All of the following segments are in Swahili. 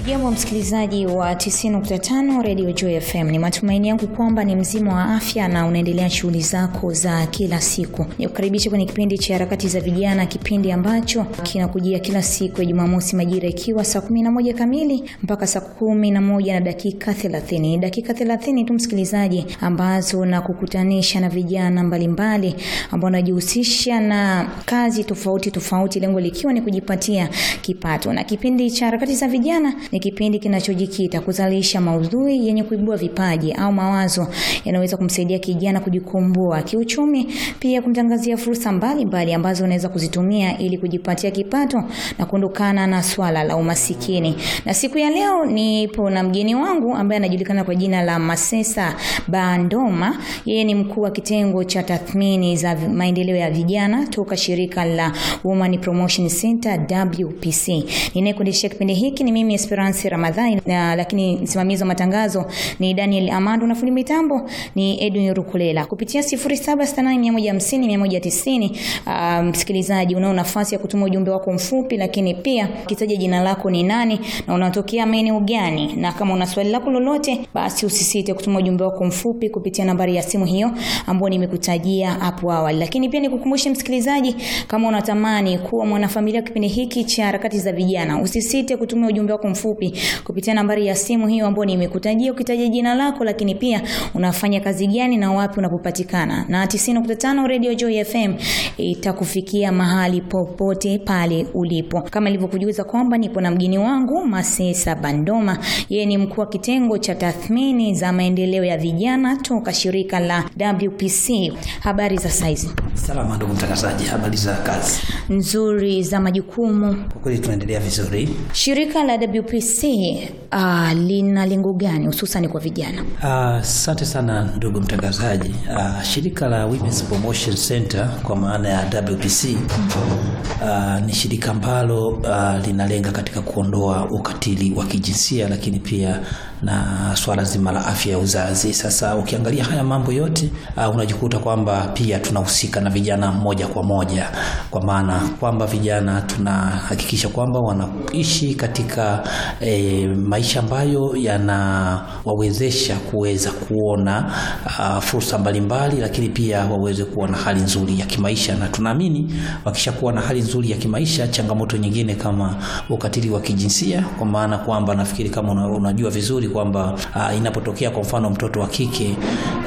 Jambo msikilizaji wa 90.5 Radio Joy FM, ni matumaini yangu kwamba ni mzima wa afya na unaendelea shughuli zako za kila siku. Nikukaribisha kwenye kipindi cha harakati za vijana, kipindi ambacho kinakujia kila siku ya Jumamosi majira ikiwa saa 11 kamili mpaka saa 11 na dakika 30. Ni dakika 30 tu msikilizaji, ambazo na kukutanisha na vijana mbalimbali ambao wanajihusisha na kazi tofauti tofauti, lengo likiwa ni kujipatia kipato. Na kipindi cha harakati za vijana ni kipindi kinachojikita kuzalisha maudhui yenye kuibua vipaji au mawazo yanaweza kumsaidia kijana kujikomboa kiuchumi, pia kumtangazia fursa mbalimbali ambazo unaweza kuzitumia ili kujipatia kipato na kuondokana na swala la umasikini. Na siku ya leo nipo na mgeni wangu ambaye anajulikana kwa jina la Masesa Bandoma. Yeye ni mkuu wa kitengo cha tathmini za maendeleo ya vijana toka shirika la Women Promotion Center WPC. Ninayekuendeshea kipindi hiki ni mimi Esperance Ramadhani na lakini msimamizi wa matangazo ni Daniel Amando na fundi mitambo ni Edwin Rukulela. Kupitia 0768150190 uh, msikilizaji unao nafasi ya kutuma ujumbe wako mfupi, lakini pia kitaja jina lako ni nani na unatokea maeneo gani, na kama una swali lako lolote, basi usisite kutuma ujumbe wako mfupi kupitia nambari ya simu hiyo ambayo nimekutajia hapo awali. Lakini pia nikukumbushe msikilizaji, kama unatamani kuwa mwanafamilia kipindi hiki cha harakati za vijana, usisite kutumia ujumbe wako mfupi kupitia nambari ya simu hiyo ambayo nimekutajia, ukitaja jina lako, lakini pia unafanya kazi gani na wapi unapopatikana, na 90.5 Radio Joy FM itakufikia mahali popote pale ulipo. Kama nilivyokujuza kwamba nipo na mgeni wangu Masesa Bandoma, yeye ni mkuu wa kitengo cha tathmini za maendeleo ya vijana toka shirika la WPC. Habari za saizi? Salama ndugu mtangazaji, habari za kazi? Nzuri. Za majukumu? Kwa kweli tunaendelea vizuri. Shirika la WPC uh, lina lengo gani hususan kwa vijana? Asante uh, sana ndugu mtangazaji. Uh, shirika la Women's Promotion Center kwa maana ya WPC uh, ni shirika ambalo uh, linalenga katika kuondoa ukatili wa kijinsia lakini pia na swala zima la afya ya uzazi. Sasa ukiangalia haya mambo yote uh, unajikuta kwamba pia tunahusika na vijana moja kwa moja, kwa maana kwamba vijana tunahakikisha kwamba wanaishi katika e, maisha ambayo yanawawezesha kuweza kuona uh, fursa mbalimbali, lakini pia waweze kuwa na hali nzuri ya kimaisha, na tunaamini wakishakuwa na hali nzuri ya kimaisha, changamoto nyingine kama ukatili wa kijinsia, kwa maana kwamba nafikiri kama una, unajua vizuri kwamba uh, inapotokea kwa mfano mtoto wa kike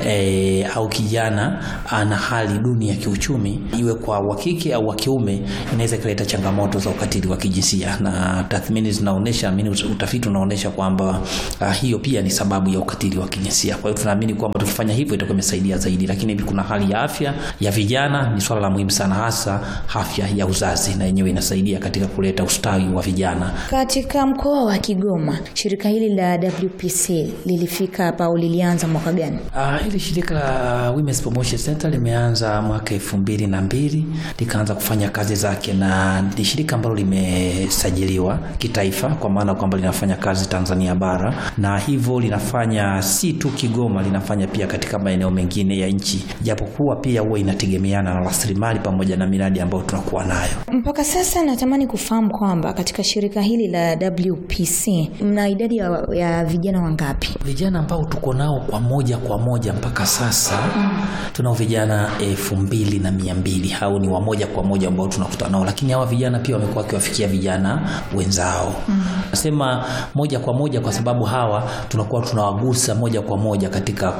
e, au kijana ana hali duni ya kiuchumi, iwe kwa wa kike au wa kiume, inaweza ikaleta changamoto za ukatili wa kijinsia, na tathmini zinaonyesha, amini utafiti unaonyesha kwamba uh, hiyo pia ni sababu ya ukatili wa kijinsia. Kwa hiyo tunaamini kwamba tukifanya hivyo itakuwa imesaidia zaidi, lakini kuna hali ya afya ya vijana ni swala la muhimu sana, hasa afya ya uzazi, na yenyewe inasaidia katika kuleta ustawi wa vijana. Katika mkoa wa Kigoma, shirika hili la WPC lilifika hapa au lilianza mwaka gani? Uh, hili shirika la Women's Promotion Center limeanza mwaka elfu mbili na mbili likaanza kufanya kazi zake, na ni shirika ambalo limesajiliwa kitaifa, kwa maana kwamba linafanya kazi Tanzania bara, na hivyo linafanya si tu Kigoma, linafanya pia katika maeneo mengine ya nchi, japokuwa pia huwa inategemeana na rasilimali pamoja na miradi ambayo tunakuwa nayo. Mpaka sasa natamani kufahamu kwamba katika shirika hili la WPC mna idadi ya, ya vijana wangapi? Vijana ambao tuko nao kwa moja kwa moja mpaka sasa mm. tunao vijana elfu mbili na mia mbili hao ni wa moja kwa moja ambao tunakutana nao, lakini hawa vijana pia wamekuwa wakiwafikia vijana wenzao. Nasema moja kwa moja kwa sababu hawa tunakuwa tunawagusa moja kwa moja katika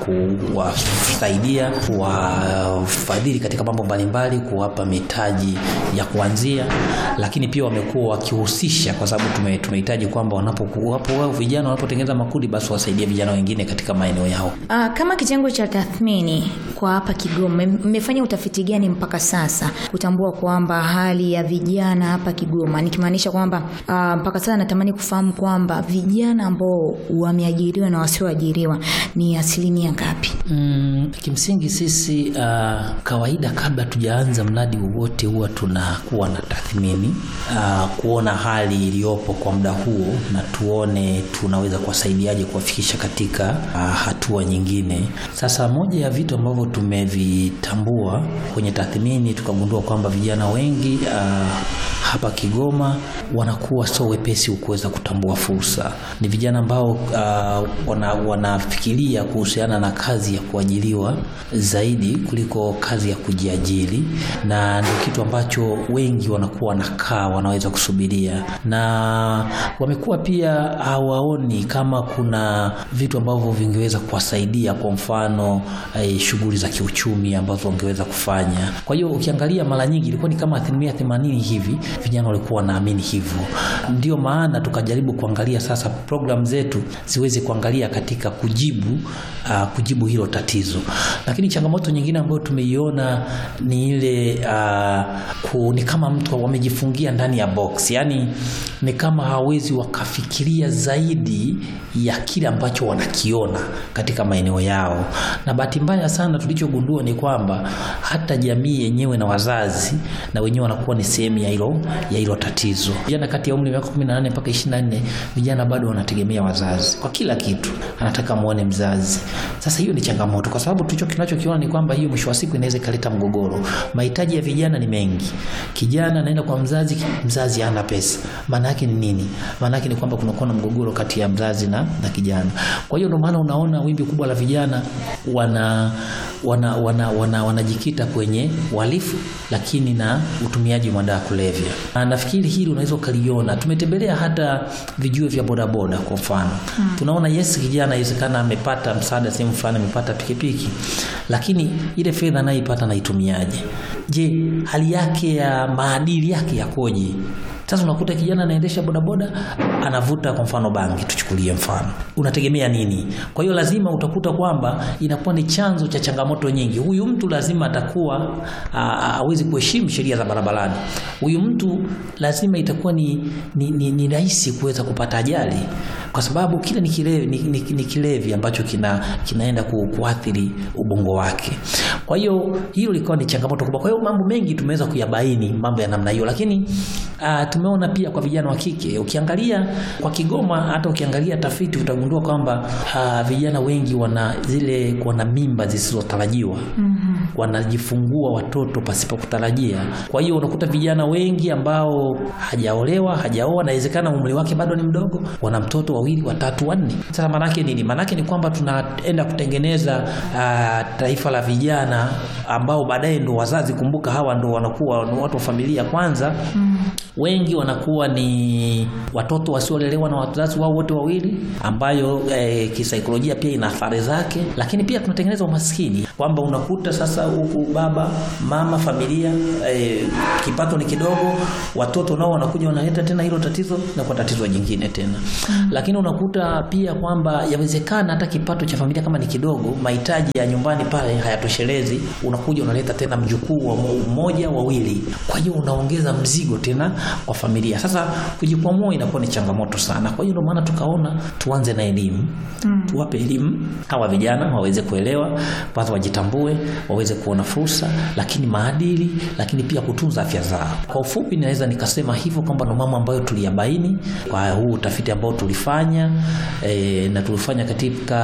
kuwasaidia, kuwafadhili katika mambo mbalimbali, kuwapa mitaji ya kuanzia, lakini pia wamekuwa wakihusisha, kwa sababu tumehitaji kwamba wanapokuwapo wao vijana wanapotengeneza makundi, basi wasaidie vijana wengine katika maeneo yao. Aa, kama kitengo cha tathmini kwa hapa Kigoma, mmefanya utafiti gani mpaka sasa kutambua kwamba hali ya vijana hapa Kigoma, nikimaanisha kwamba uh, mpaka sasa natamani kufahamu kwamba vijana ambao wameajiriwa na wasioajiriwa ni asilimia ngapi? Mm, kimsingi sisi uh, kawaida kabla tujaanza mradi wowote huwa tunakuwa na tathmini uh, kuona hali iliyopo kwa muda huo na tuone tunaweza kuwasaidiaje kuwafikisha katika uh, hatua nyingine. Sasa moja ya vitu ambavyo tumevitambua kwenye tathmini tukagundua kwamba vijana wengi uh, hapa Kigoma wanakuwa sio wepesi kuweza kuweza kutambua fursa. Ni vijana ambao uh, wana, wanafikiria kuhusiana na kazi ya kuajiriwa zaidi kuliko kazi ya kujiajiri, na ndio kitu ambacho wengi wanakuwa wanakaa wanaweza kusubiria, na wamekuwa pia hawaoni kama kuna vitu ambavyo vingeweza kuwasaidia, kwa mfano eh, shughuli za kiuchumi ambazo wangeweza kufanya. Kwa hiyo ukiangalia mara nyingi ilikuwa ni kama asilimia themanini hivi vijana walikuwa wanaamini hivyo. Ndio maana tukajaribu kuangalia sasa programu zetu ziweze kuangalia katika kujibu uh, kujibu hilo tatizo, lakini changamoto nyingine ambayo tumeiona ni ile uh, ku, ni kama mtu wamejifungia ndani ya box, yani ni kama hawezi wakafikiria zaidi ya kile ambacho wanakiona katika maeneo yao, na bahati mbaya sana tulichogundua ni kwamba hata jamii yenyewe na wazazi na wenyewe wanakuwa ni sehemu ya hilo ya hilo tatizo. Vijana kati ya umri wa miaka 18 mpaka 24, vijana bado wanategemea wazazi kwa kila kitu, anataka muone mzazi. Sasa hiyo ni changamoto, kwa sababu tulicho kinachokiona ni kwamba hiyo mwisho wa siku inaweza ikaleta mgogoro. Mahitaji ya vijana ni mengi. Kijana anaenda kwa mzazi, mzazi hana pesa. Maana yake ni nini? Maana yake ni kwamba kunakuwa na mgogoro kati ya mzazi na, na kijana. Kwa hiyo ndio maana unaona wimbi kubwa la vijana wana wana wanajikita wana, wana kwenye uhalifu lakini na utumiaji wa madawa kulevya. Na nafikiri hili unaweza ukaliona, tumetembelea hata vijuo vya bodaboda kwa mfano hmm. Tunaona yes, kijana inawezekana amepata msaada sehemu fulani, amepata pikipiki, lakini ile fedha anayoipata naitumiaje? Je, hali yake ya maadili yake yakoje? Sasa unakuta kijana anaendesha bodaboda anavuta kwa mfano bangi, tuchukulie mfano, unategemea nini? Kwa hiyo lazima utakuta kwamba inakuwa ni chanzo cha changamoto nyingi. Huyu mtu lazima atakuwa hawezi kuheshimu sheria za barabarani. Huyu mtu lazima itakuwa ni, ni, ni, ni rahisi kuweza kupata ajali kwa sababu kile ni kilevi, ni, ni, ni kilevi ambacho kina, kinaenda ku, kuathiri ubongo wake. Kwa hiyo hilo likawa ni changamoto kubwa. Kwa hiyo mambo mengi tumeweza kuyabaini mambo ya namna hiyo, lakini uh, tumeona pia kwa vijana wa kike, ukiangalia kwa Kigoma, hata ukiangalia tafiti utagundua kwamba uh, vijana wengi wana zile wana mimba zisizotarajiwa mm -hmm. wanajifungua watoto pasipo kutarajia. Kwa hiyo unakuta vijana wengi ambao hajaolewa hajaoa, nawezekana umri wake bado ni mdogo, wana mtoto wawili watatu wanne. Sasa maanake nini? Maanake ni kwamba tunaenda kutengeneza uh, taifa la vijana ambao baadaye ndo wazazi. Kumbuka hawa ndo wanakuwa watu wa familia kwanza mm. Wengi wanakuwa ni watoto wasiolelewa na wazazi wao wote wawili, ambayo eh, kisaikolojia pia ina athari zake, lakini pia tunatengeneza umaskini kwamba unakuta sasa huku baba mama familia eh, kipato ni kidogo, watoto nao wanakuja wanaleta tena hilo tatizo na kwa tatizo jingine tena mm. Lakini unakuta pia kwamba yawezekana hata kipato cha familia kama ni kidogo, mahitaji ya nyumbani pale hayatoshelezi, unakuja unaleta tena mjukuu wa mmoja wawili, kwa hiyo unaongeza mzigo tena kwa familia. Sasa kujikwamua inakuwa ni changamoto sana. Kwa hiyo ndio maana tukaona tuanze na elimu mm. Tuwape elimu hawa vijana waweze kuelewa, kwanza wajitambue, waweze kuona fursa, lakini maadili, lakini pia kutunza afya zao. Kwa ufupi, naweza nikasema hivyo kwamba ndo mambo ambayo tuliyabaini kwa huu utafiti ambao tulifanya e, na tulifanya katika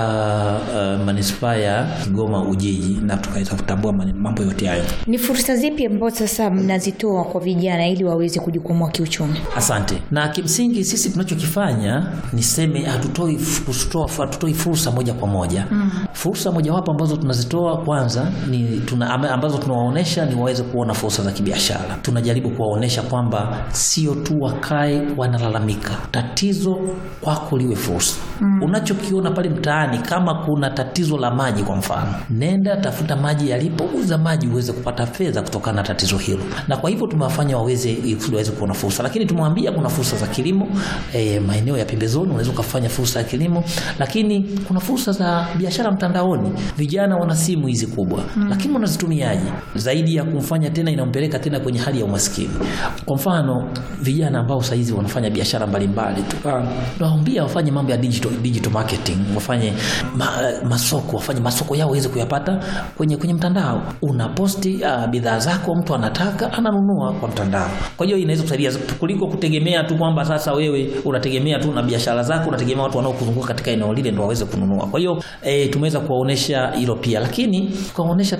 uh, manispaa ya Kigoma Ujiji, na tukaweza kutambua mambo yote hayo. Ni fursa zipi ambazo sasa mnazitoa kwa vijana ili waweze kujikwamua kiuchumi? Asante. Na kimsingi sisi tunachokifanya niseme, hatutoi hatutoi fursa moja kwa moja mm. Fursa mojawapo ambazo tunazitoa kwanza ni tuna, ambazo tunawaonesha ni waweze kuona fursa za kibiashara. Tunajaribu kuwaonesha kwamba sio tu wakae wanalalamika, tatizo kwako liwe fursa mm. Unachokiona pale mtaani, kama kuna tatizo la maji kwa mfano, nenda tafuta maji yalipo, uza maji uweze kupata fedha kutokana na tatizo hilo, na kwa hivyo tumewafanya waweze waweze kuona fursa, lakini tumewambia kuna fursa za kilimo e, maeneo ya pembezoni unaweza ukafanya fursa ya kilimo, lakini kuna fursa za biashara mtandaoni. Vijana wana simu hizi kubwa mm. lakini wanazitumiaje? Zaidi ya kumfanya tena inampeleka tena kwenye hali ya umaskini. Kwa mfano vijana ambao sasa hizi wanafanya biashara mbalimbali, tunawaambia wafanye mambo ya digital, digital marketing, wafanye ma, masoko, wafanye masoko yao waweze kuyapata kwenye kwenye mtandao. Unaposti uh, bidhaa zako, mtu anataka ananunua kwa mtandao. Kwa hiyo inaweza kusaidia kuliko kutegemea tu kwamba sasa wewe unategemea tu na biashara zako, unategemea watu wanaokuzunguka katika eneo lile ndio waweze kununua. Kwa hiyo e, tumeweza kuwaonesha hilo pia, lakini tukawaonesha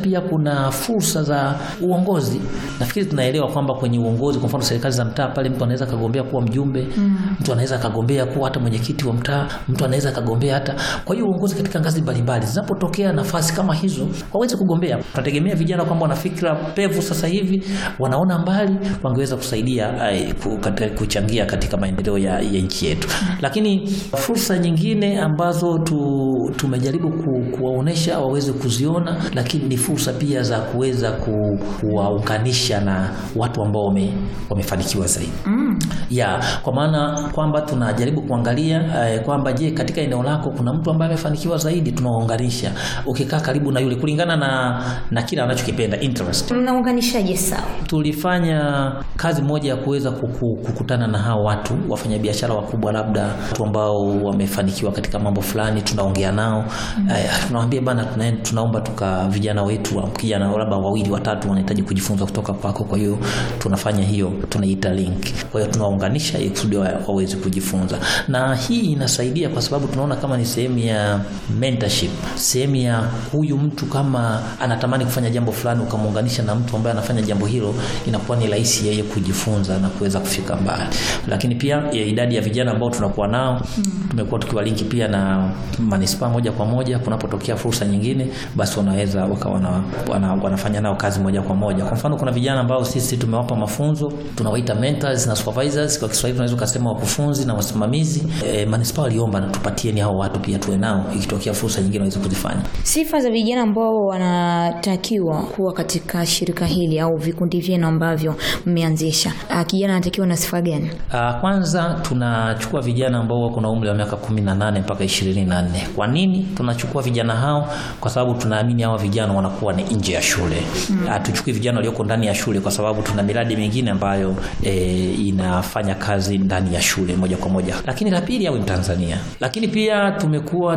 pia kuna fursa za uongozi. Nafikiri tunaelewa kwamba kwenye uongozi, kwa mfano serikali za mtaa, pale mtu anaweza kagombea kuwa mjumbe mm. mtu anaweza kagombea kuwa hata mwenyekiti wa mtaa, mtu anaweza kagombea hata. Kwa hiyo uongozi katika ngazi mbalimbali, zinapotokea nafasi kama hizo waweze kugombea. Tunategemea vijana kwamba wana fikra pevu sasa hivi, wanaona mbali, wangeweza kusaidia ay, kuchangia katika maendeleo ya, ya nchi yetu. Lakini fursa nyingine ambazo tu, tumejaribu ku, kuwaonesha waweze kuziona, lakini ni fursa pia za kuweza ku, kuwaunganisha na watu ambao wame, wamefanikiwa zaidi mm. ya kwa maana kwamba tunajaribu kuangalia eh, kwamba je, katika eneo lako kuna mtu ambaye amefanikiwa zaidi, tunawaunganisha. Ukikaa karibu na yule kulingana na, na kile anachokipenda interest. Mnaunganishaje? Sawa, tulifanya kazi moja ya kuweza kuku, kukutana na hao watu wafanyabiashara wakubwa, labda watu ambao wamefanikiwa katika mambo fulani, tunaongea nao mm. eh, tunawaambia bana, tuna, tunaomba tuka vijana wetu kijana labda wawili watatu wanahitaji kujifunza kutoka kwako, kwa hiyo tunafanya hiyo, tunaita link. Kwa hiyo tunaunganisha ili kusudi waweze kujifunza, na hii inasaidia kwa sababu tunaona kama ni sehemu ya mentorship, sehemu ya huyu mtu kama anatamani kufanya jambo fulani, ukamuunganisha na mtu ambaye anafanya jambo hilo, inakuwa ni rahisi yeye kujifunza na kuweza kufika mbali. Lakini pia ya idadi ya vijana ambao tunakuwa nao mm. tumekuwa tukiwalinki pia na manispaa moja kwa moja, kunapotokea fursa nyingine, basi wanaweza wakawa wana, wana, wanafanya nao kazi moja kwa moja. Kwa mfano kuna vijana ambao sisi tumewapa mafunzo tunawaita mentors na supervisors, kwa Kiswahili tunaweza kusema wakufunzi na wasimamizi. E, manispaa waliomba na tupatieni hao watu pia tuwe nao, ikitokea fursa nyingine waweze kuzifanya. Sifa za vijana ambao wanatakiwa kuwa katika shirika hili au vikundi vyenu ambavyo mmeanzisha, kijana anatakiwa na sifa gani? Kwanza tunachukua vijana ambao wako na umri wa miaka 18 mpaka 24. Kwa nini tunachukua vijana hao? Kwa sababu tunaamini hawa vijana wanakuwa ni nje ya shule. Hatuchukui mm. vijana walioko ndani ya shule, kwa sababu tuna miradi mingine ambayo e, inafanya kazi ndani ya shule moja kwa moja. Lakini la pili, awe Mtanzania. Lakini pia tumekuwa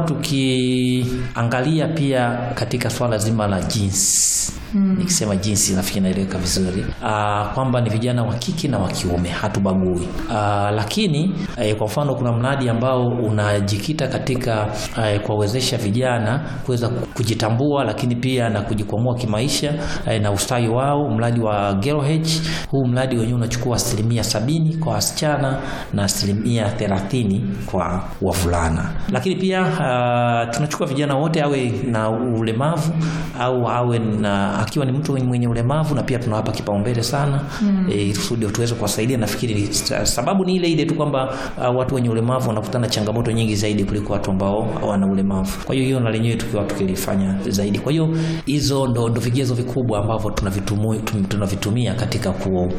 tukiangalia pia katika swala zima la jinsi Hmm. Nikisema jinsi nafikiri naeleweka vizuri kwamba ni vijana wa kike na wa kiume, hatubagui. Aa, lakini e, kwa mfano kuna mradi ambao unajikita katika e, kuwawezesha vijana kuweza kujitambua, lakini pia na kujikwamua kimaisha e, na ustawi wao, mradi wa Girl H. Huu mradi wenyewe unachukua asilimia sabini kwa wasichana na asilimia thelathini kwa wavulana, lakini pia uh, tunachukua vijana wote, awe na ulemavu au awe na akiwa ni mtu mwenye ulemavu na pia tunawapa kipaumbele sana mm. E, kusudi tuweze kuwasaidia. Nafikiri sababu ni ile ile tu kwamba uh, watu wenye ulemavu wanakutana changamoto nyingi zaidi kuliko watu ambao hawana ulemavu. Kwa hiyo hiyo na lenyewe tukiwa tukilifanya zaidi. Kwa hiyo hizo ndo, ndo vigezo vikubwa ambavyo tunavitumia tunavitumia katika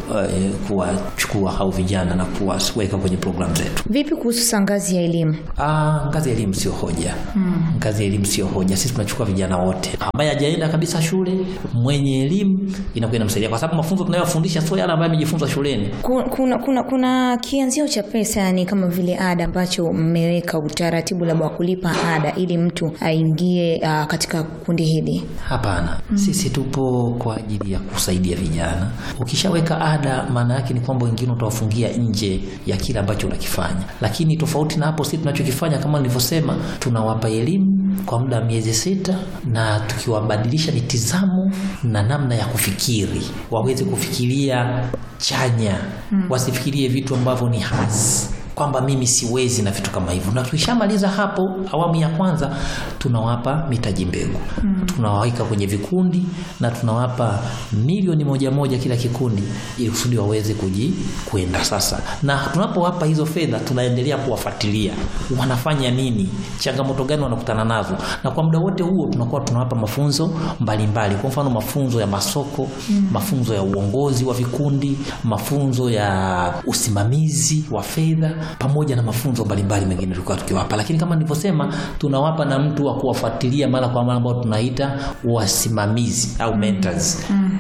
kuwachukua uh, hao vijana na kuwaweka kwenye programu zetu. Vipi kuhusu ngazi ya elimu? Ah, ngazi ya elimu sio hoja mm. Ngazi ya elimu sio hoja. Sisi tunachukua vijana wote ambaye hajaenda kabisa shule mwenye elimu inakuwa inamsaidia kwa sababu mafunzo tunayofundisha sio yale ambayo amejifunza shuleni. Kuna, kuna, kuna kianzio cha pesa yani kama vile ada ambacho mmeweka utaratibu labda wa kulipa ada ili mtu aingie uh, katika kundi hili? Hapana, mm. Sisi tupo kwa ajili ya kusaidia vijana. Ukishaweka ada, maana yake ni kwamba wengine utawafungia nje ya kile ambacho unakifanya, lakini tofauti na hapo, sisi tunachokifanya kama nilivyosema, tunawapa elimu kwa muda wa miezi sita na tukiwabadilisha mitizamo na namna ya kufikiri, waweze kufikiria chanya mm. Wasifikirie vitu ambavyo ni hasi kwamba mimi siwezi na vitu kama hivyo. Na tukishamaliza hapo, awamu ya kwanza tunawapa mitaji mbegu mm. tunawaweka kwenye vikundi na tunawapa milioni moja moja kila kikundi, ili kusudi waweze kuji kwenda sasa. Na tunapowapa hizo fedha, tunaendelea kuwafuatilia wanafanya nini, changamoto gani wanakutana nazo, na kwa muda wote huo tunakuwa tunawapa mafunzo mbalimbali mbali. Kwa mfano mafunzo ya masoko mm. mafunzo ya uongozi wa vikundi, mafunzo ya usimamizi wa fedha pamoja na mafunzo mbalimbali mengine tulikuwa tukiwapa, lakini kama nilivyosema, tunawapa na mtu wa kuwafuatilia mara kwa mara ambao tunaita wasimamizi au mentors. mm -hmm.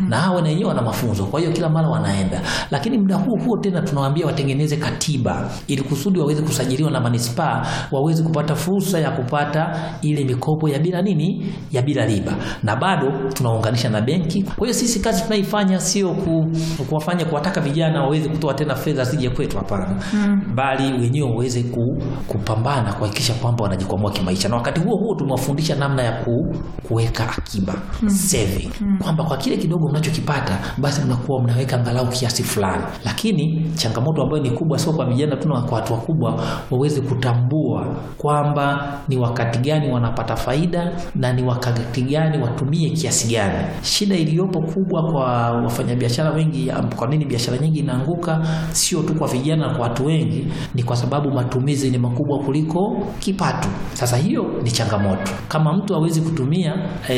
na hao na wenyewe wana mafunzo, kwa hiyo kila mara wanaenda, lakini muda huo huo tena tunawaambia watengeneze katiba ili kusudi waweze kusajiliwa na manispaa, waweze kupata fursa ya kupata ile mikopo ya bila nini, ya bila riba, na bado tunaunganisha na benki. Kwa hiyo sisi kazi tunaifanya sio ku, kuwafanya kuwataka vijana waweze kutoa tena fedha zije kwetu, hapana, bali wenyewe waweze ku, kupambana kuhakikisha kwamba wanajikwamua kimaisha, na wakati huo huo tumewafundisha namna ya ku, kuweka akiba saving, kwamba kwa kile kidogo mnachokipata basi mnakuwa mnaweka angalau kiasi fulani. Lakini changamoto ambayo ni kubwa, sio kwa vijana tu, na kwa watu wakubwa, waweze kutambua kwamba ni wakati gani wanapata faida na ni wakati gani watumie kiasi gani. Shida iliyopo kubwa kwa wafanyabiashara wengi, kwa nini biashara nyingi inaanguka, sio tu kwa vijana na kwa watu wengi, ni kwa sababu matumizi ni makubwa kuliko kipato. Sasa hiyo ni changamoto. Kama mtu hawezi kutumia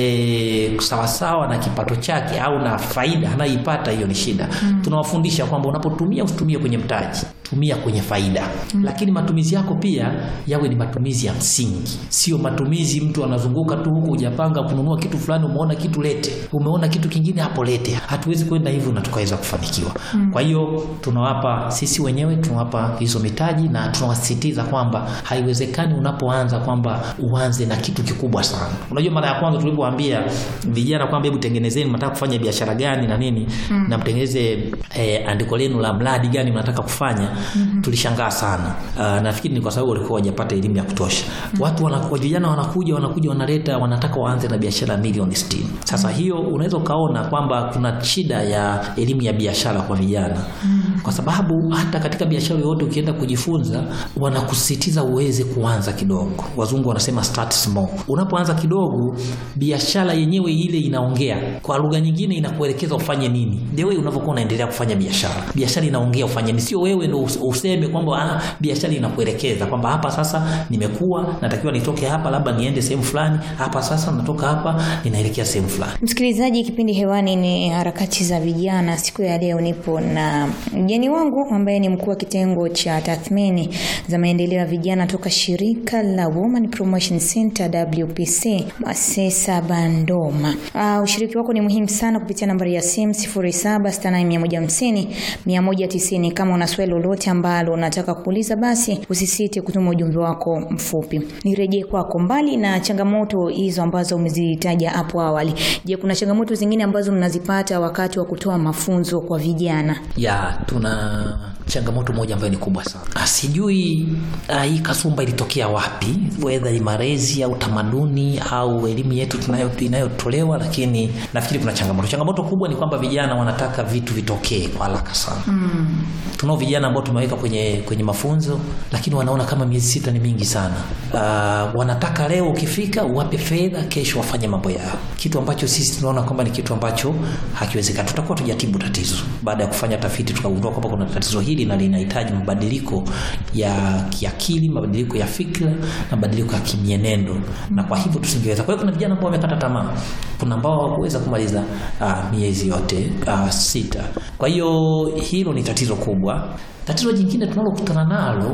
e, sawasawa na kipato chake au na faida anayoipata, hiyo ni shida. Tunawafundisha kwamba unapotumia usitumie kwenye mtaji, tumia kwenye faida, lakini matumizi yako pia yawe ni matumizi ya msingi, sio matumizi mtu anazunguka tu huko, hujapanga kununua kitu fulani, umeona kitu lete, umeona kitu kingine hapo lete. Hatuwezi kwenda hivyo na tukaweza kufanikiwa. Kwa hiyo tunawapa sisi wenyewe tunawapa hizo mitaji na tunawasisitiza kwamba haiwezekani unapoanza kwamba uanze na kitu kikubwa sana. Unajua, mara ya kwanza tulipoambia vijana kwamba hebu tengenezeni, mnataka kufanya biashara gani na nini na mtengeneze eh, andiko lenu la mradi gani mnataka kufanya tulishangaa sana. Uh, nafikiri ni kwa sababu walikuwa hawajapata elimu ya kutosha. Watu wanakuwa vijana wanakuja wanakuja wanaleta wanataka waanze na biashara milioni 60. Sasa hiyo unaweza ukaona kwamba kuna shida ya elimu ya biashara kwa vijana, kwa sababu hata katika biashara yoyote ukienda kujifunza wanakusisitiza uweze kuanza kidogo. Wazungu wanasema start small. Unapoanza kidogo, biashara yenyewe ile inaongea kwa lugha nyingine, inakuelekeza ufanye nini. The way unavyokuwa unaendelea kufanya biashara, biashara inaongea ufanye nini, sio wewe ndio useme kwamba ah, biashara inakuelekeza kwamba hapa sasa nimekuwa natakiwa nitoke hapa, labda niende sehemu fulani, hapa sasa natoka hapa ninaelekea sehemu fulani. Msikilizaji, kipindi hewani ni harakati za vijana. Siku ya leo nipo na mgeni wangu ambaye ni mkuu wa kitengo cha tathmini za maendeleo ya vijana toka shirika la Women Promotion Center WPC Masesa Bandoma. Uh, ushiriki wako ni muhimu sana kupitia nambari ya simu 0768150190. Kama una swali lolote ambalo unataka kuuliza, basi usisite kutuma ujumbe wako mfupi. Nirejee kwako, mbali na changamoto hizo ambazo umezitaja hapo awali, je, kuna changamoto zingine ambazo mnazipata wakati wa kutoa mafunzo kwa vijana? Ya, tuna changamoto moja ambayo ni kubwa sana. Sijui uh, hii kasumba ilitokea wapi, whether ni malezi au tamaduni au elimu yetu tunayo inayotolewa, lakini nafikiri kuna changamoto. Changamoto kubwa ni kwamba vijana wanataka vitu vitokee kwa haraka sana. Mm. Tunao vijana ambao tumeweka kwenye kwenye mafunzo, lakini wanaona kama miezi sita ni mingi sana. Uh, wanataka leo ukifika uwape fedha, kesho wafanye mambo yao, kitu ambacho sisi tunaona kwamba ni kitu ambacho hakiwezekani. Tutakuwa tujatibu tatizo baada ya kufanya tafiti, tukagundua kwamba kuna tatizo hili na linahitaji mabadiliko ya kiakili, mabadiliko ya fikra na mabadiliko ya kimienendo, na kwa hivyo tusingeweza. Kwa hiyo kuna vijana ambao wamekata tamaa, kuna ambao hawakuweza kumaliza uh, miezi yote uh, sita. Kwa hiyo hilo ni tatizo kubwa. Tatizo jingine tunalokutana nalo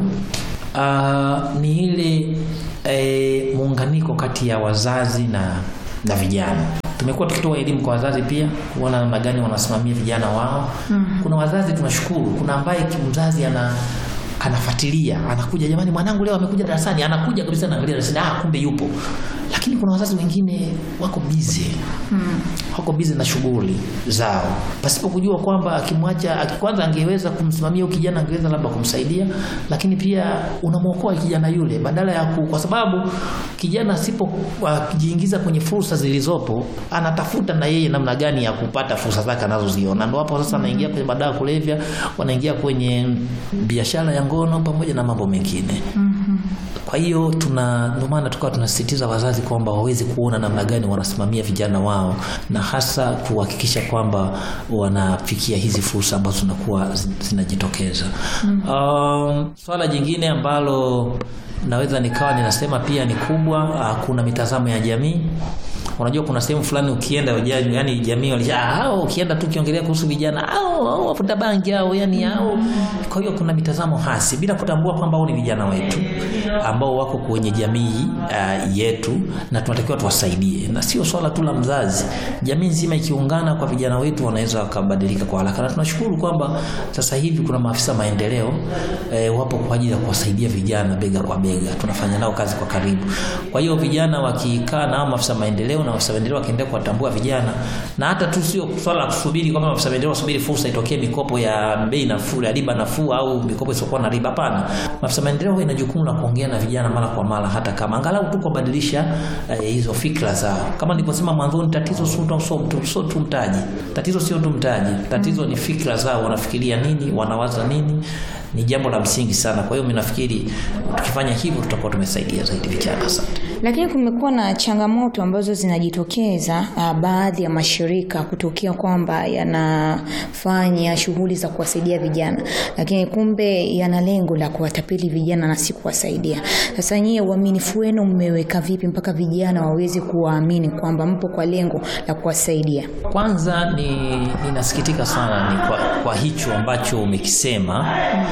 uh, ni ile e, muunganiko kati ya wazazi na, na vijana tumekuwa tukitoa elimu kwa wazazi pia kuona namna gani wanasimamia vijana wao. mm. Kuna wazazi tunashukuru, kuna ambaye mzazi ana anafuatilia anakuja, jamani, mwanangu leo amekuja darasani, anakuja kabisa, naangalia darasani, ah, kumbe yupo. Lakini kuna wazazi wengine wako busy mm. wako busy na shughuli zao, pasipo kujua kwamba akimwacha, kwanza angeweza kumsimamia huyo kijana, angeweza labda kumsaidia, lakini pia unamwokoa kijana yule, badala ya ku, kwa sababu kijana asipojiingiza uh, kwenye fursa zilizopo, anatafuta na yeye namna gani ya kupata fursa zake anazoziona. Ndio hapo sasa anaingia kwenye madawa kulevya, wanaingia kwenye biashara ya ngono pamoja na mambo mengine mm -hmm. Kwa hiyo tuna ndio maana tukawa tunasisitiza wazazi kwamba waweze kuona namna gani wanasimamia vijana wao na hasa kuhakikisha kwamba wanafikia hizi fursa ambazo zinakuwa zinajitokeza. mm -hmm. Um, swala jingine ambalo naweza nikawa ninasema pia ni kubwa, kuna mitazamo ya jamii Unajua kuna sehemu fulani ukienda yani jamii walisha ah, hao ukienda tu ukiongelea kuhusu vijana au au wavuta bangi au yani au. Kwa hiyo kuna mitazamo hasi bila kutambua kwamba hao ni vijana wetu ambao wako kwenye jamii uh, yetu na tunatakiwa tuwasaidie, na sio swala tu la mzazi. Jamii nzima ikiungana kwa vijana wetu wanaweza wakabadilika kwa haraka, na tunashukuru kwamba sasa hivi kuna maafisa maendeleo eh, wapo kwa ajili ya kuwasaidia vijana bega kwa bega, tunafanya nao kazi kwa karibu. Kwa hiyo vijana wakikaa na maafisa maendeleo na maafisa maendeleo wakiendelea kuwatambua vijana, na hata tu sio swala la kusubiri kwamba maafisa maendeleo wasubiri fursa itokee mikopo ya bei nafuu ya riba nafuu au mikopo isiyokuwa na riba. Hapana, maafisa maendeleo ina jukumu la kuongea na vijana mara kwa mara, hata kama angalau tu kubadilisha eh, hizo fikra zao. Kama nilivyosema mwanzoni, tatizo sio tu sio tu mtaji, tatizo sio tu mtaji, tatizo ni fikra zao, wanafikiria nini, wanawaza nini ni jambo la msingi sana. Kwa hiyo mimi nafikiri tukifanya hivyo tutakuwa tumesaidia zaidi vijana. Asante. Lakini kumekuwa na changamoto ambazo zinajitokeza uh, baadhi ya mashirika kutokea kwamba yanafanya shughuli za kuwasaidia vijana, lakini kumbe yana lengo la kuwatapeli vijana na si kuwasaidia. Sasa nyie, uaminifu wenu mmeweka vipi mpaka vijana waweze kuwaamini kwamba mpo kwa lengo la kuwasaidia? Kwanza ni ninasikitika sana ni kwa, kwa hicho ambacho umekisema.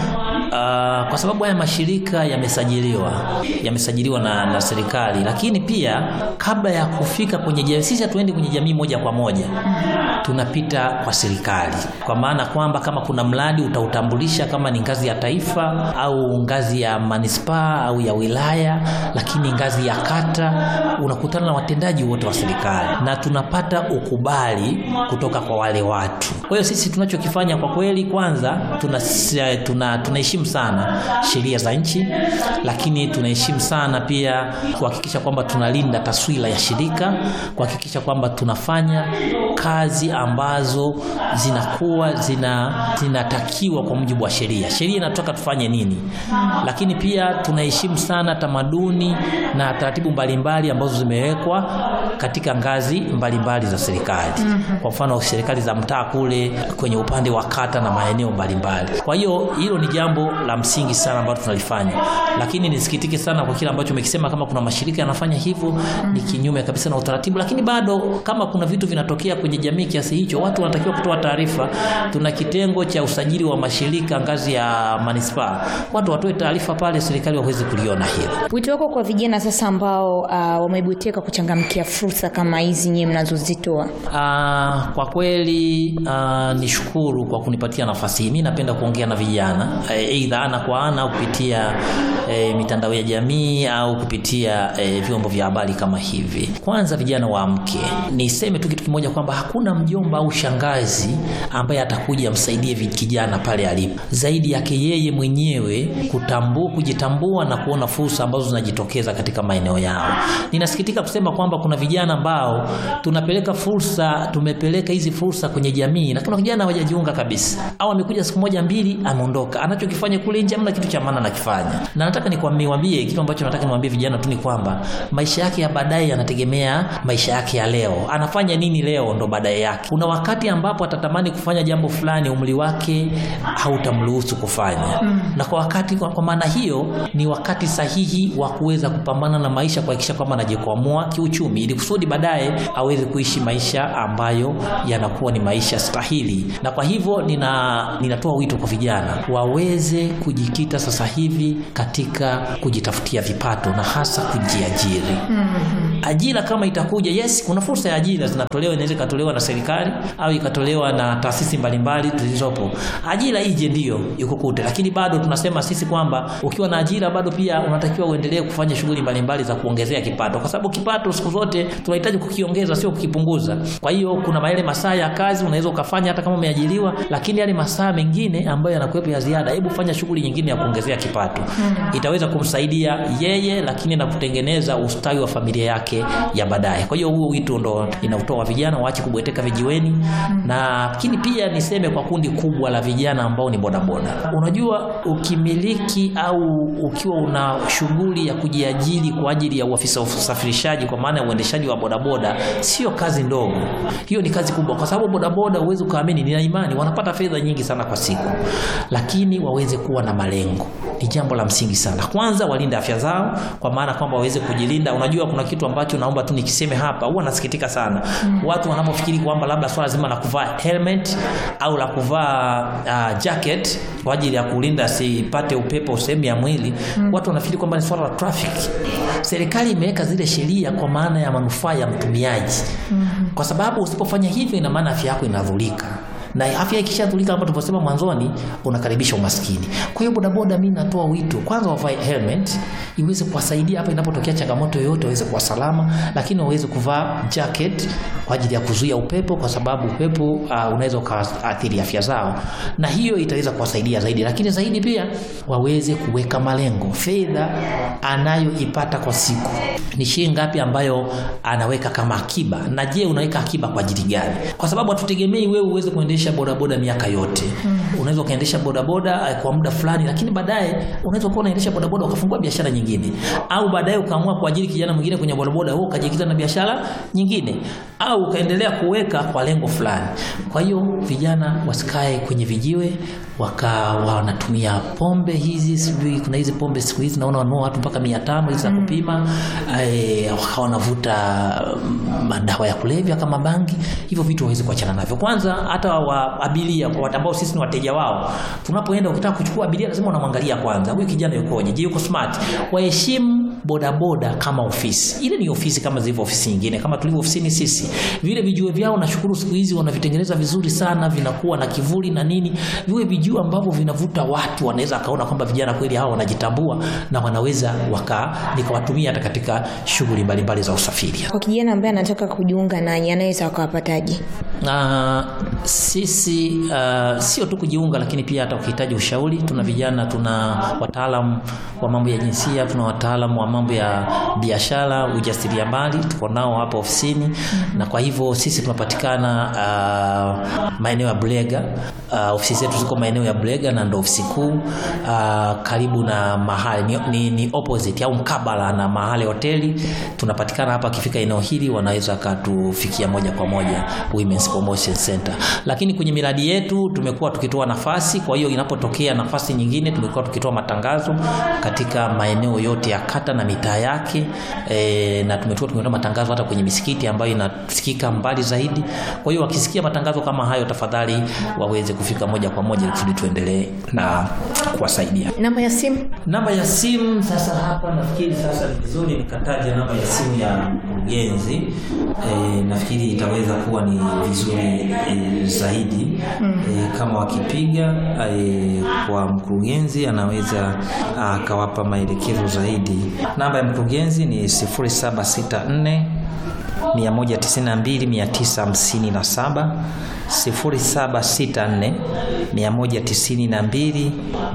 Uh, kwa sababu haya mashirika yamesajiliwa yamesajiliwa na, na serikali, lakini pia kabla ya kufika kwenye jamii, sisi hatuendi kwenye jamii moja kwa moja, tunapita kwa serikali, kwa maana kwamba kama kuna mradi utautambulisha kama ni ngazi ya taifa au ngazi ya manispaa au ya wilaya, lakini ngazi ya kata unakutana na watendaji wote wa serikali na tunapata ukubali kutoka kwa wale watu. Kwa hiyo sisi tunachokifanya kwa kweli, kwanza tuna tuna tunaheshimu sana sheria za nchi, lakini tunaheshimu sana pia kuhakikisha kwamba tunalinda taswira ya shirika, kuhakikisha kwamba tunafanya kazi ambazo zinakuwa zina zinatakiwa kwa mujibu wa sheria. Sheria inataka tufanye nini, lakini pia tunaheshimu sana tamaduni na taratibu mbalimbali ambazo zimewekwa katika ngazi mbalimbali mbali za serikali. Kwa mfano serikali za mtaa kule kwenye upande wa kata na maeneo mbalimbali. Kwa hiyo hilo ni jambo la msingi sana ambalo tunalifanya, lakini nisikitike sana kwa kile ambacho umekisema, kama kuna mashirika yanafanya hivyo ni kinyume kabisa na utaratibu. Lakini bado kama kuna vitu vinatokea kwenye jamii kiasi hicho, watu wanatakiwa kutoa taarifa. Tuna kitengo cha usajili wa mashirika ngazi ya manispaa, watu watoe taarifa pale, serikali waweze kuliona hilo. Wito wako kwa vijana sasa ambao uh, wamebuteka kuchangamkia fursa kama hizi nyinyi mnazozitoa? Uh, kwa kweli uh, nishukuru kwa kunipatia nafasi hii. Mimi napenda kuongea na vijana aidha ana kwa ana au kupitia e, mitandao ya jamii au kupitia e, vyombo vya habari kama hivi. Kwanza vijana waamke. Niseme tu kitu kimoja kwamba hakuna mjomba au shangazi ambaye atakuja amsaidie kijana pale alipo, zaidi yake yeye mwenyewe kutambua, kujitambua na kuona fursa ambazo zinajitokeza katika maeneo yao. Ninasikitika kusema kwamba kuna vijana ambao tunapeleka fursa, tumepeleka hizi fursa kwenye jamii, lakini vijana hawajajiunga kabisa, au amekuja siku moja mbili ameondoka, anachokifanya kule nje hamna kitu cha maana anakifanya. Na nataka nikwambie kitu ambacho nataka niwaambie vijana tu ni kwamba maisha yake ya baadaye yanategemea maisha yake ya leo. Anafanya nini leo ndo baadaye yake. Kuna wakati ambapo atatamani kufanya jambo fulani, umri wake hautamruhusu kufanya mm. na kwa wakati, kwa, kwa maana hiyo ni wakati sahihi wa kuweza kupambana na maisha, kuhakikisha kwamba anajikwamua kiuchumi, ili kusudi baadaye aweze kuishi maisha ambayo yanakuwa ni maisha stahili. Na kwa hivyo nina ninatoa wito kwa vijana waweze kujikita sasa hivi katika kujitafutia vipato na hasa kujiajiri. mm-hmm. Ajira kama itakuja, yes, kuna fursa ya ajira zinatolewa, inaweza ikatolewa na serikali au ikatolewa na taasisi mbalimbali zilizopo. Ajira ije ndiyo ikukute, lakini bado tunasema sisi kwamba ukiwa na ajira bado pia unatakiwa uendelee kufanya shughuli mbalimbali za kuongezea kipato, kwa sababu kipato siku zote tunahitaji kukiongeza, sio kukipunguza. Kwa hiyo kuna yale masaa ya kazi unaweza ukafanya hata kama umeajiriwa, lakini yale masaa mengine ambayo yanakuwepo ya ziada, hebu fanya shughuli nyingine ya kuongezea kipato. hmm. Itaweza kumsaidia yeye, lakini na kutengeneza ustawi wa familia yake ya baadaye. Kwa hiyo huo wito ndo inautoa vijana waache kubweteka vijiweni. hmm. na lakini pia niseme kwa kundi kubwa la vijana ambao ni bodaboda. Unajua, ukimiliki au ukiwa una shughuli ya kujiajiri kwa ajili ya uafisa wa usafirishaji, kwa maana ya uendeshaji wa bodaboda, sio kazi ndogo. Hiyo ni kazi kubwa, kwa sababu bodaboda, uweze ukaamini, nina imani wanapata fedha nyingi sana kwa siku, lakini waweze kuwa na malengo ni jambo la msingi sana. Kwanza walinde afya zao, kwa maana kwamba waweze kujilinda. Unajua, kuna kitu ambacho naomba tu nikiseme hapa, huwa nasikitika sana watu wanapofikiri kwamba labda swala zima la kuvaa helmet au la kuvaa uh, jacket kwa ajili ya kulinda sipate upepo sehemu ya mwili watu wanafikiri kwamba ni swala la traffic. Serikali imeweka zile sheria kwa maana ya manufaa ya mtumiaji, kwa sababu usipofanya hivyo, ina maana afya yako inadhurika na afya ikishadhulika kama tulivyosema mwanzoni, unakaribisha umaskini. Kwa hiyo bodaboda, mimi natoa wito kwanza, wavae helmet iweze kuwasaidia hapa inapotokea changamoto yoyote, waweze kuwa salama, lakini waweze kuvaa jacket kwa ajili ya kuzuia upepo, kwa sababu upepo uh, unaweza ukaathiri afya zao, na hiyo itaweza kuwasaidia zaidi. Lakini zaidi pia waweze kuweka malengo, fedha anayoipata kwa siku ni shilingi ngapi ambayo anaweka kama akiba, na je, unaweka akiba kwa ajili gani? Kwa sababu hatutegemei wewe uweze kuendesha bodaboda miaka yote. Unaweza ukaendesha bodaboda eh, kwa muda fulani, lakini baadaye unaweza kuwa unaendesha bodaboda ukafungua biashara nyingine, au baadaye ukaamua kuajiri kijana mwingine kwenye bodaboda, wewe ukajikita na biashara nyingine, au ukaendelea kuweka kwa lengo fulani. Kwa hiyo vijana wasikae kwenye vijiwe wakawa wanatumia pombe hizi, sijui kuna hizi pombe siku hizi naona wanunua watu mpaka mia tano hizi za kupima eh, wakawa wanavuta mm, madawa ya kulevya kama bangi. Hivyo vitu waweze kuachana navyo. Kwanza hata wa abiria kwa watu ambao sisi ni wateja wao, tunapoenda ukitaka kuchukua abiria lazima unamwangalia kwanza, huyu kijana yukoje? Je, yuko smart? Waheshimu bodaboda kama ofisi. Ile ni ofisi kama zilivyo ofisi nyingine, kama tulivyo ofisini sisi. Vile vijiwe vyao nashukuru siku hizi wanavitengeneza vizuri sana, vinakuwa na kivuli na nini, viwe vijiwe ambavyo vinavuta watu, wanaweza akaona kwamba vijana kweli hawa wanajitambua na wanaweza waka nikawatumia hata katika shughuli mbalimbali za usafiri. Kwa kijana ambaye anataka kujiunga nanyi anaweza akawapataje? Uh, sisi uh, sio tu kujiunga, lakini pia hata ukihitaji ushauri, tuna vijana, tuna wataalamu wa mambo ya jinsia, tuna wataalamu wa mambo ya biashara, ujasiriamali, tuko nao hapa ofisini na kwa hivyo sisi tunapatikana uh, maeneo ya Bulega. Uh, ofisi zetu ziko maeneo ya Bulega na ndo ofisi kuu uh, karibu na mahali ni, ni, ni opposite au mkabala na mahali hoteli. Tunapatikana hapa, akifika eneo hili wanaweza katufikia moja kwa moja Women's Promotion Center. Lakini kwenye miradi yetu tumekuwa tukitoa nafasi, kwa hiyo inapotokea nafasi nyingine tumekuwa tukitoa matangazo katika maeneo yote ya kata na mitaa yake e, na tumetoa tumetoa matangazo hata kwenye misikiti ambayo inasikika mbali zaidi. Kwa hiyo wakisikia matangazo kama hayo, tafadhali waweze kufika moja kwa moja kusudi tuendelee na kuwasaidia. Namba ya simu? Namba ya simu sasa, hapa nafikiri sasa ni vizuri nikataja namba ya simu ya mkurugenzi e, nafikiri itaweza kuwa ni vizuri e, zaidi e, kama wakipiga e, kwa mkurugenzi anaweza akawapa maelekezo zaidi. Namba ya mkurugenzi ni 0764 192 957 0764 192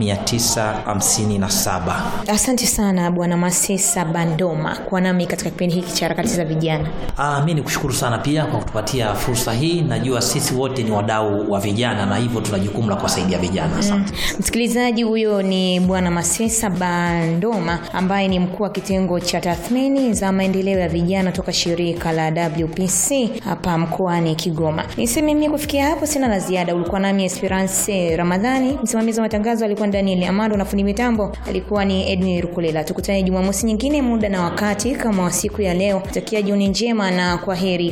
957. Asante sana Bwana Masesa Bandoma kwa nami katika kipindi hiki cha harakati za vijana. Ah, mimi nikushukuru sana pia kwa kutupatia fursa hii. Najua sisi wote ni wadau wa vijana na hivyo tuna jukumu la kuwasaidia vijana. Asante. Msikilizaji, huyo ni Bwana Masesa Bandoma ambaye ni mkuu wa kitengo cha tathmini za maendeleo ya vijana toka shirika la WPC hapa mkoani Kigoma. Niseme mimi kufikia hapo sina la ziada. Ulikuwa nami Esperance Ramadhani, msimamizi wa matangazo alikuwa Daniel Amando na fundi mitambo alikuwa ni Edwin Rukulela. Tukutane Jumamosi nyingine muda na wakati kama wa siku ya leo. Takia jioni njema na kwa heri.